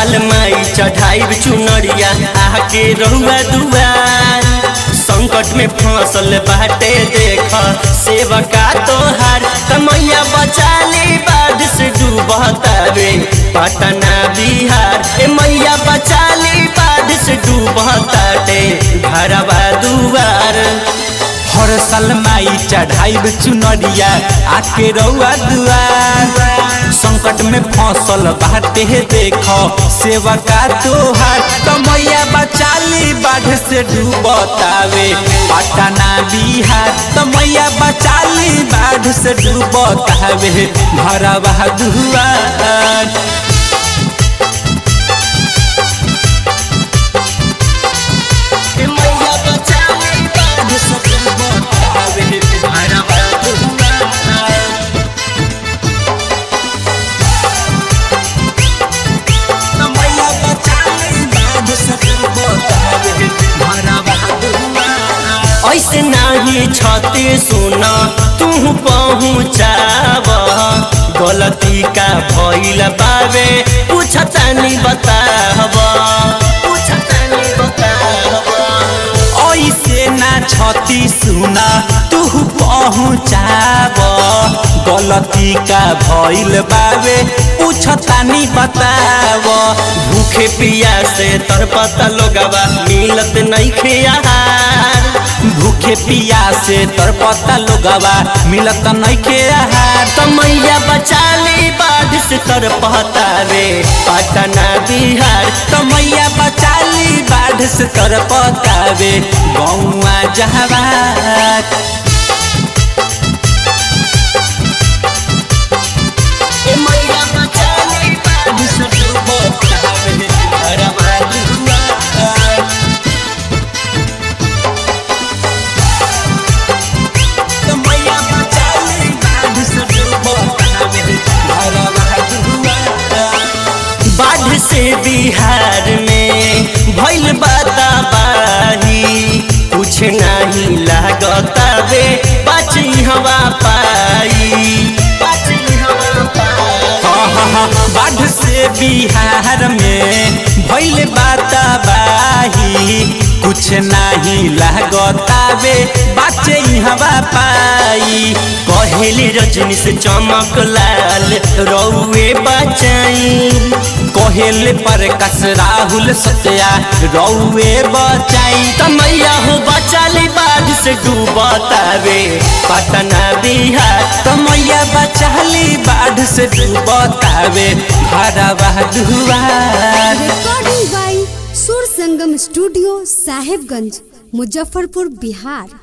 साल माई चढ़ाई चुनरिया आके रहुआ दुआर संकट में फसल बाटे देख सेवका तोहार तमैया बचाली बाढ़ से डूबतावे पटना बिहार ए मैया बचाली बाढ़ से डूबताटे घरवा दुआर हर साल माई चढ़ाई चुनरिया आके रउआ दुआर संकट में फसल बाटे देख सेवका तोहार तमैया बचाली बाढ़ से डूबतावे पटना बिहार तमैया बचाली बाढ़ से डूबतावे भरवा दुआर ए मैया बचाली बाढ़ से डूबतावे घरवा दुआर तमैया बचाली बाढ़ से डूबतावे भरवा दुआर ऐसे नाही छते सुना तू पहुँचाव गलती का भइल बावे पूछतानी बताव पूछतानी बताव ऐसे ना छती सुना तू पहुँचाब गलती का भइल बावे पूछतानी बताव भूखे पिया से तरपता लोगवा मिलत नहीं आहार भूखे पिया से तरपता लोगवा मिलत नइखे आहार तमैया बचाली बाढ़ से तरपता रे पटना बिहार तमैया बचाली बाढ़ से तरपतावे गौआ जहवार ए मैया बचाली बाढ़ से डूबतावे घरवा दुआर तमैया बचाली बाढ़ से डूबतावे भरवा दुआर बाढ़ से बिहार में भइल बाही कुछ नहीं लागतावे बाची हवा पाई बाची हवा पाई बाढ़ से बिहार में भइल बाही कुछ नाही लागतावे बाचे हवा पाई कहेली रजनी से चमक लाल रौए बचाई कोहेल पर कस राहुल सत्या रौए बचाई तमैया हो बचाली बाढ़ से डूबतावे पटना बिहार तमैया बचाली बाढ़ से डूबतावे भरवा दुआर recording by Sur Sangam studio Sahebganj Muzaffarpur Bihar